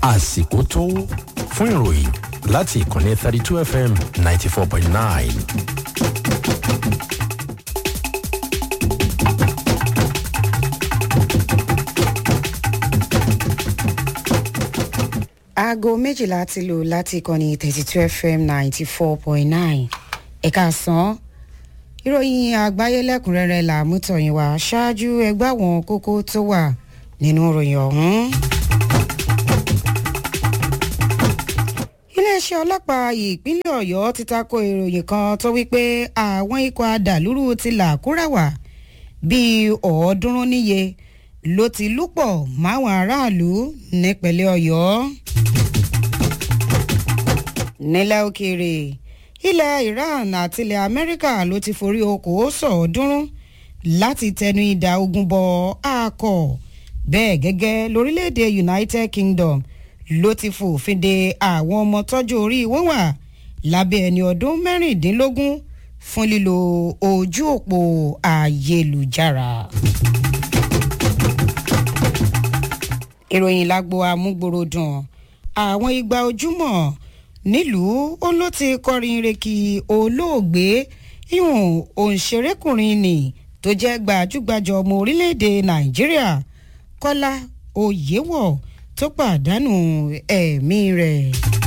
àsìkò tó fún ìròyìn láti ìkànnì thirty two fm ninety four point nine. aago méjìlá ti lò láti ìkànnì thirty two fm ninety four point nine ẹ̀ka sàn ìròyìn àgbáyé lẹ́kùnrẹ́rẹ́ là mú tọ̀yìn wá ṣáájú ẹgbẹ́ àwọn kókó tó wà nínú ìròyìn ọ̀hún. iléeṣẹ́ ọlọ́pàá ìpínlẹ̀ ọ̀yọ́ ti tako ìròyìn kan tó wípé àwọn ikọ̀ adàlúrú ti làkúràwà bíi ọ̀ọ́dúnrún níye ló ti lúpọ̀ máwọn aráàlú nípínlẹ̀ ọ̀yọ́. nílẹ̀ òkèèrè ilẹ̀ iran àti ilẹ̀ amẹ́ríkà ló ti forí okòó sọ̀ọ́dúnrún láti tẹnu ìdá ogun bọ àkọ́ bẹ́ẹ̀ gẹ́gẹ́ lórílẹ̀‐èdè united kingdom ló ti fòfin de àwọn ọmọ tọ́jú orí wọn wà lábẹ́ ẹni ọdún mẹ́rìndínlógún fún lílo ojú òpó ayélujára. ìròyìn lágbo amúgbòròdùn àwọn igba ojúmọ̀ nílùú ó ló ti kọrin reki olóògbé ihun òǹṣerékùnrin nì tó jẹ́ gbajúgbajà ọmọ orílẹ̀-èdè nàìjíríà kọ́lá oyèwọ̀ tó pàdánù ẹ̀mí rẹ̀.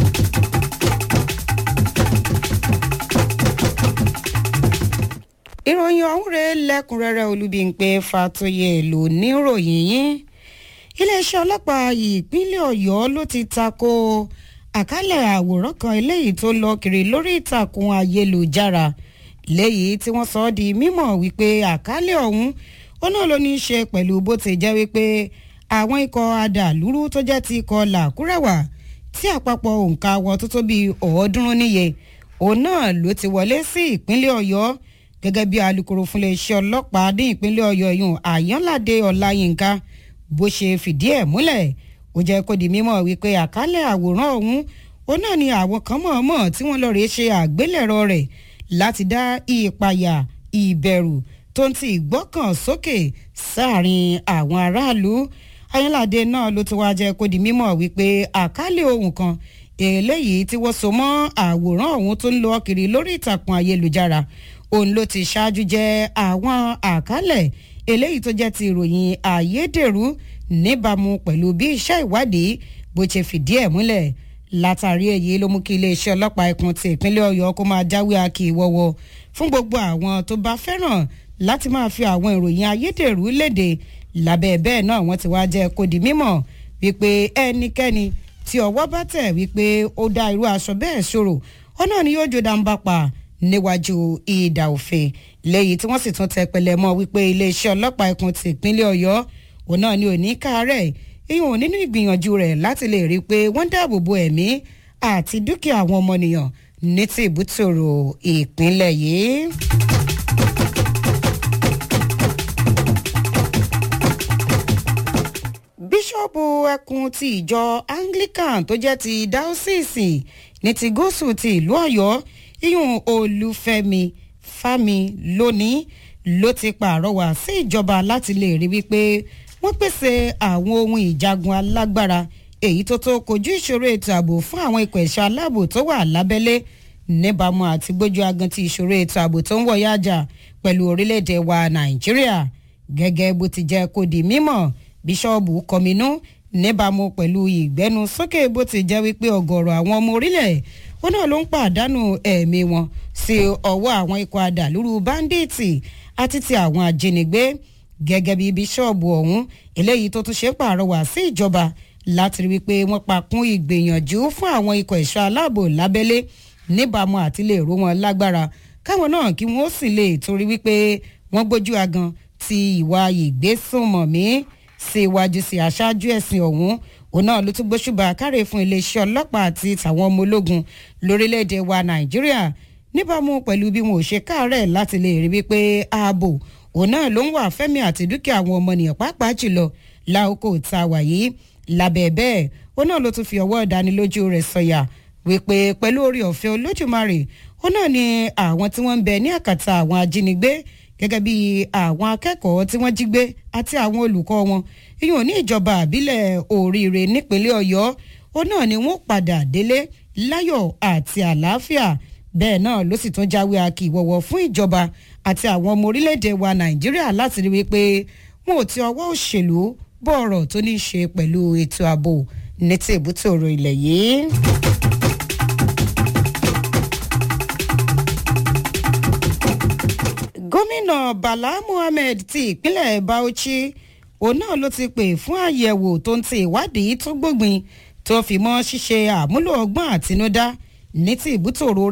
ìròyìn ọ̀hún rẹ̀ lẹ́kùnrẹ́rẹ́ olúbíńpé fatoyè ló níròyìn yín iléeṣẹ́ ọlọ́pàá ìpínlẹ̀ ọ̀yọ́ ló ti tako àkálẹ̀ àwòrán kan eléyìí tó lọ kiri lórí ìtàkùn ayélujára léyìí tí wọ́n sọ ọ́ di mímọ̀ wípé àkálẹ̀ ọ̀hún ó náà ló ní í ṣe pẹ̀lú bó ti jẹ́ wípé àwọn ikọ̀ adàlúrú tó jẹ́ ti ikọ̀ làkúrẹ̀wà tí àpapọ̀ òǹkà wọn tó tó bíi ọ̀ọ́dúnrún níye òun náà ló ti wọlé sí ìpínlẹ̀ ọ̀yọ́ gẹ́gẹ́ bí alūkkóró fún iléeṣẹ́ ọlọ́pàá ní ìpínlẹ̀ ọ̀yọ́ yùn àyànládé ọláyínká bó ṣe fìdí ẹ̀ múlẹ̀ ó jẹ́ kó di mímọ̀ wípé àkálẹ̀ àwòrán ọ̀hún ó náà ni àwọn kan mọ̀ọ́mọ̀ tí wọ́n lọ rèé ṣe àgbélẹ̀rọ rẹ̀ láti dá ìpayà ìbẹ̀rù tó ń ti ìgbọ́kàn sókè sáàrin àwọn aráàlú ayánláde náà ló ti wá jẹ́ kó di mímọ̀ wípé àkálẹ̀ ohun kan eléyìí tí wọ́n so mọ́ àwòrán ọ̀hún tó ń lọ kiri lórí ìtàkùn ayélujára òun ló ti ṣáájú jẹ́ àwọn àkálẹ̀ eléyìí tó jẹ́ ti ìròyìn ayédèrú níbàámu pẹ̀lú bí iṣẹ́ ìwádìí bó ṣe fìdí ẹ̀ múlẹ̀ látàrí èyí ló mú kí iléeṣẹ́ ọlọ́pàá ẹkùn ti ìpínlẹ̀ ọ̀yọ́ kó máa jáwé akì ìwọ́wọ́ fún gbogbo àwọn tó bá fẹ́ràn láti máa fi àwọn ìròyìn ayédèrú léde lábẹ́ bẹ́ẹ̀ náà wọ́n ti wá jẹ́ kó di mímọ̀ wípé ẹnikẹ́ni tí ọwọ́ bá tẹ̀ wípé ó dá irú aṣọ bẹ́ẹ̀ ṣòro ó náà ni yóò jó dáńbà pa níwájú ìdà òfin lẹ́yìn tí wọ́n sì tún tẹ pẹlẹ mọ́ wípé iléeṣẹ́ ọlọ́pàá ẹkùn ti ìpínlẹ̀ ọ̀yọ́ òun náà ni ò ní káàárẹ̀ ìhùn nínú ìgbìyànjú rẹ̀ láti lè rí i pé wọ́n dáàbò bo ẹ̀mí àti dúkìá àwọn ọmọnìyàn ní ti ìbútòrò ìpínlẹ̀ yìí. bíṣọ́ọ̀bù ẹkùn ti ìjọ anglican tó jẹ́ ti dáọ́sìsì ní ti gúúsù ti ìlú ọ̀yọ́ ìhùn olúfẹ́mi fámi lónìí ló ti pàrọwà sí ìjọba láti lè rí wípé wọ́n pèsè àwọn ohun ìjagun alágbára èyí tó tó kojú ìṣòro ètò ààbò fún àwọn ikọ̀ ẹ̀ṣọ́ aláàbò tó wà lábẹ́lé níbàámu àti gbójú agan ti ìṣòro ètò ààbò tó ń wọ̀yá àjà pẹ̀lú orílẹ̀-èdè wa nàìjíríà gẹ́gẹ́ bó ti jẹ́ kó di mímọ̀ bíṣọ́ọ̀bù kọminú níbàámu pẹ̀lú ìgbẹ́nu sókè bó ti jẹ́ wípé ọ̀gọ̀rọ̀ àwọn ọmọ orílẹ̀ ó náà ló ń pàdánù ẹ̀mí wọn sí ọwọ́ àwọn ikọ̀ adàlúrú báńdíìtì àti ti àwọn ajínigbé gẹ́gẹ́ bí bíṣọ́ọ̀bù ọ̀hún eléyìí tó tún ṣe pàrọwà sí ìjọba láti rí wípé wọ́n pa kún ìgbìyànjú fún àwọn ikọ̀ ẹ̀ṣọ́ aláàbò lábẹ́lé níbàámu àti lè ró wọn lágbára káwọn náà kí wọ́n sì lè torí wípé wọ́n gbójú agan ti ìwà ìgbésùnmọ̀mí sí iwájú sí aṣáájú ẹ̀sìn ọ̀hún òun náà ló tún gbóṣùbà káre fún iléeṣẹ́ ọlọ́pàá àti tàwọn ọmọ ológun lórílẹ̀‐èdè wa nàìjíríà níbàámu pẹ̀lú bí wọn ò ṣe káàárẹ̀ láti lè rí wípé ààbò òun náà ló ń wà fẹ́mi àti dúkìá àwọn ọmọnìyàn pàápàá jùlọ láòkó tá a wà yìí lábẹ́ bẹ́ẹ̀ òun náà ló tún fi ọwọ́ ìdánilójú rẹ̀ sọ̀yà wípé pẹ̀lú orí ọ̀fẹ́ olójúmarè òun náà ni àwọn tí wọ́n ń bẹ ní àkàtà àwọn ajínigbé gẹ́gẹ́ bí àwọn akẹ́kọ̀ọ́ tí wọ́n jí gbé àti àwọn olùkọ́ wọn ìyẹn ní ìjọba àbílẹ̀ oríire nípínlẹ̀ ọ̀yọ́ ó náà ni wọ́n padà délé láyọ̀ àti àlàáfíà bẹ́ẹ̀ náà ló sì tún jáwé akíwọ̀wọ̀ fún ìjọba àti àwọn ọmọ orílẹ̀-èdè wa nàìjíríà láti rí wípé wọn ò ti ọwọ́ òṣèlú bọ́ ọ̀rọ̀ tó ní í ṣe pẹ̀lú ètò ààbò ní ti èbúté ọ̀rọ̀ ilẹ̀ yìí. gómìnà bala muhammed ti ìpínlẹ̀ bauchi òun náà ló ti pè fún àyẹ̀wò tó ń ti ìwádìí tó gbógbin tó fi mọ́ ṣíṣe àmúlò ọgbọ́n àtinúdá ní ti ìbútòrò